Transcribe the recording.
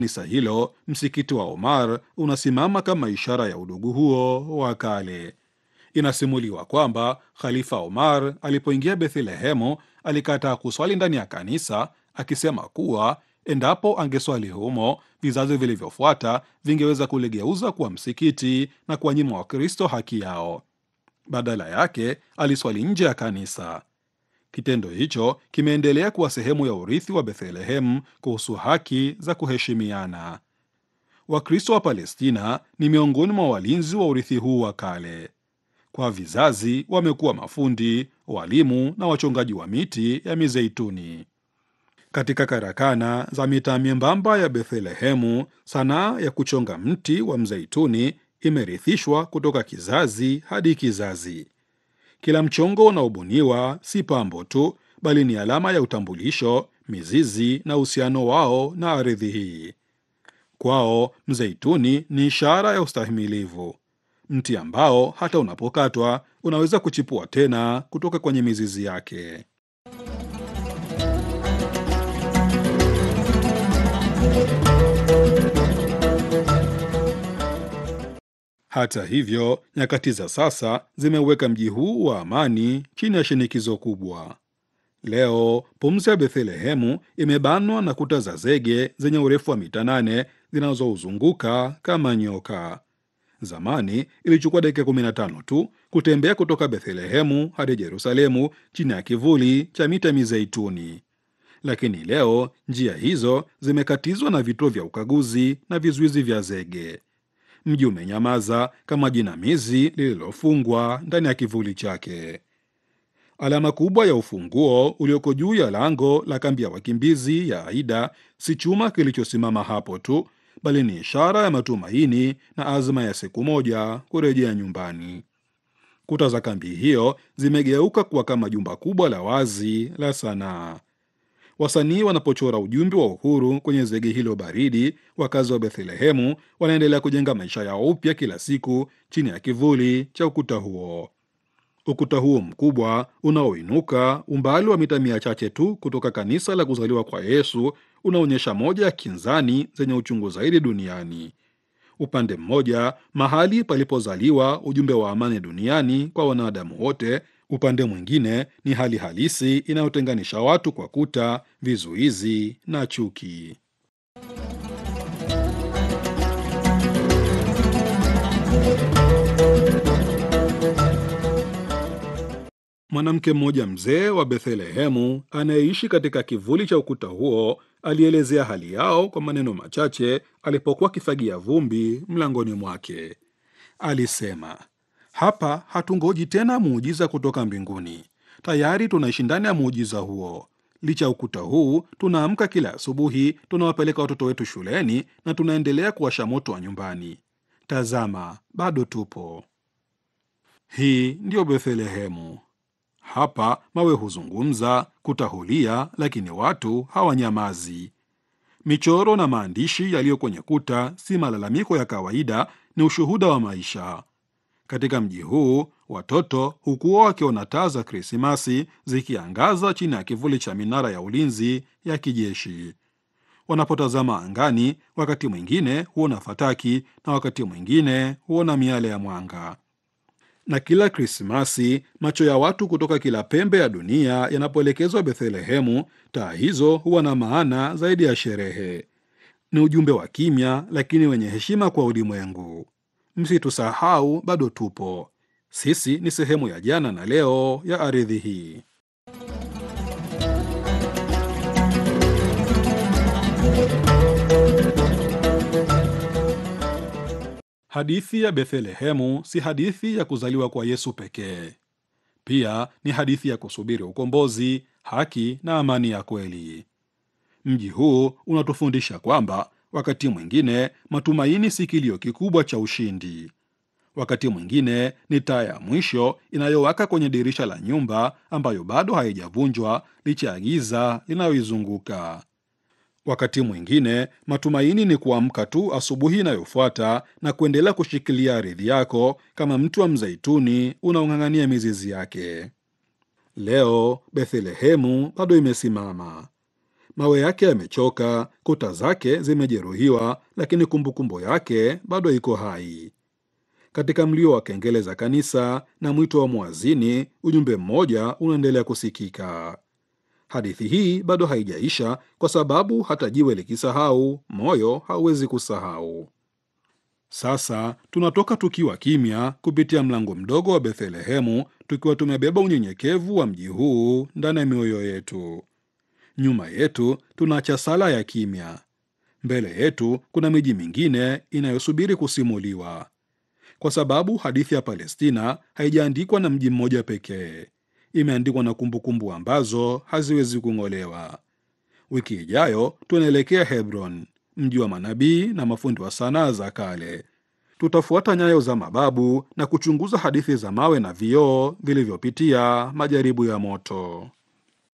kanisa hilo, msikiti wa Omar unasimama kama ishara ya udugu huo wa kale. Inasimuliwa kwamba Khalifa Omar alipoingia Bethlehemu alikataa kuswali ndani ya kanisa, akisema kuwa endapo angeswali humo, vizazi vilivyofuata vingeweza kuligeuza kuwa msikiti na kuwanyima Wakristo haki yao. Badala yake aliswali nje ya kanisa. Kitendo hicho kimeendelea kuwa sehemu ya urithi wa Bethlehemu kuhusu haki za kuheshimiana. Wakristo wa Palestina ni miongoni mwa walinzi wa urithi huu wa kale. Kwa vizazi wamekuwa mafundi, walimu na wachongaji wa miti ya mizeituni. Katika karakana za mitaa myembamba ya Bethlehemu, sanaa ya kuchonga mti wa mzeituni imerithishwa kutoka kizazi hadi kizazi. Kila mchongo unaobuniwa si pambo tu, bali ni alama ya utambulisho, mizizi na uhusiano wao na ardhi hii. Kwao mzeituni ni ishara ya ustahimilivu, mti ambao hata unapokatwa unaweza kuchipua tena kutoka kwenye mizizi yake. Hata hivyo, nyakati za sasa zimeweka mji huu wa amani chini ya shinikizo kubwa. Leo pumzi ya Bethlehemu imebanwa na kuta za zege zenye urefu wa mita nane zinazouzunguka kama nyoka. Zamani ilichukua dakika 15 tu kutembea kutoka Bethlehemu hadi Yerusalemu chini ya kivuli cha mita mizeituni, lakini leo njia hizo zimekatizwa na vituo vya ukaguzi na vizuizi vya zege. Mji umenyamaza kama jinamizi lililofungwa ndani ya kivuli chake. Alama kubwa ya ufunguo ulioko juu ya lango la kambi ya wakimbizi ya Aida si chuma kilichosimama hapo tu, bali ni ishara ya matumaini na azma ya siku moja kurejea nyumbani. Kuta za kambi hiyo zimegeuka kuwa kama jumba kubwa la wazi la sanaa. Wasanii wanapochora ujumbe wa uhuru kwenye zege hilo baridi, wakazi wa Bethlehemu wanaendelea kujenga maisha yao upya kila siku chini ya kivuli cha ukuta huo. Ukuta huo mkubwa unaoinuka umbali wa mita mia chache tu kutoka kanisa la kuzaliwa kwa Yesu unaonyesha moja ya kinzani zenye uchungu zaidi duniani. Upande mmoja, mahali palipozaliwa ujumbe wa amani duniani kwa wanadamu wote. Upande mwingine ni hali halisi inayotenganisha watu kwa kuta, vizuizi na chuki. Mwanamke mmoja mzee wa Bethlehemu anayeishi katika kivuli cha ukuta huo alielezea hali yao kwa maneno machache alipokuwa akifagia vumbi mlangoni mwake. Alisema, hapa hatungoji tena muujiza kutoka mbinguni, tayari tunaishi ndani ya muujiza huo. Licha ya ukuta huu, tunaamka kila asubuhi, tunawapeleka watoto wetu shuleni na tunaendelea kuwasha moto wa nyumbani. Tazama, bado tupo. Hii ndiyo Bethlehemu. Hapa mawe huzungumza, kuta hulia, lakini watu hawanyamazi. Michoro na maandishi yaliyo kwenye kuta si malalamiko ya kawaida, ni ushuhuda wa maisha. Katika mji huu watoto hukuwa wakiona taa za Krismasi zikiangaza chini ya kivuli cha minara ya ulinzi ya kijeshi. Wanapotazama angani, wakati mwingine huona fataki na wakati mwingine huona miale ya mwanga. Na kila Krismasi macho ya watu kutoka kila pembe ya dunia yanapoelekezwa Bethlehemu, taa hizo huwa na maana zaidi ya sherehe. Ni ujumbe wa kimya lakini wenye heshima kwa ulimwengu. Msitusahau, bado tupo. Sisi ni sehemu ya jana na leo ya ardhi hii. Hadithi ya Bethlehemu si hadithi ya kuzaliwa kwa Yesu pekee. Pia ni hadithi ya kusubiri ukombozi, haki na amani ya kweli. Mji huu unatufundisha kwamba wakati mwingine matumaini si kilio kikubwa cha ushindi. Wakati mwingine ni taa ya mwisho inayowaka kwenye dirisha la nyumba ambayo bado haijavunjwa licha ya giza linayoizunguka. Wakati mwingine matumaini ni kuamka tu asubuhi inayofuata na kuendelea kushikilia ardhi yako kama mti wa mzeituni unaong'ang'ania mizizi yake. Leo Bethlehemu bado imesimama. Mawe yake yamechoka, kuta zake zimejeruhiwa, lakini kumbukumbu yake bado iko hai. Katika mlio wa kengele za kanisa na mwito wa mwazini, ujumbe mmoja unaendelea kusikika. Hadithi hii bado haijaisha, kwa sababu hata jiwe likisahau, moyo hauwezi kusahau. Sasa tunatoka tukiwa kimya kupitia mlango mdogo wa Bethlehemu, tukiwa tumebeba unyenyekevu wa mji huu ndani ya mioyo yetu. Nyuma yetu tunaacha sala ya kimya. Mbele yetu kuna miji mingine inayosubiri kusimuliwa, kwa sababu hadithi ya Palestina haijaandikwa na mji mmoja pekee. Imeandikwa na kumbukumbu ambazo haziwezi kung'olewa. Wiki ijayo tunaelekea Hebron, mji wa manabii na mafundi wa sanaa za kale. Tutafuata nyayo za mababu na kuchunguza hadithi za mawe na vioo vilivyopitia majaribu ya moto.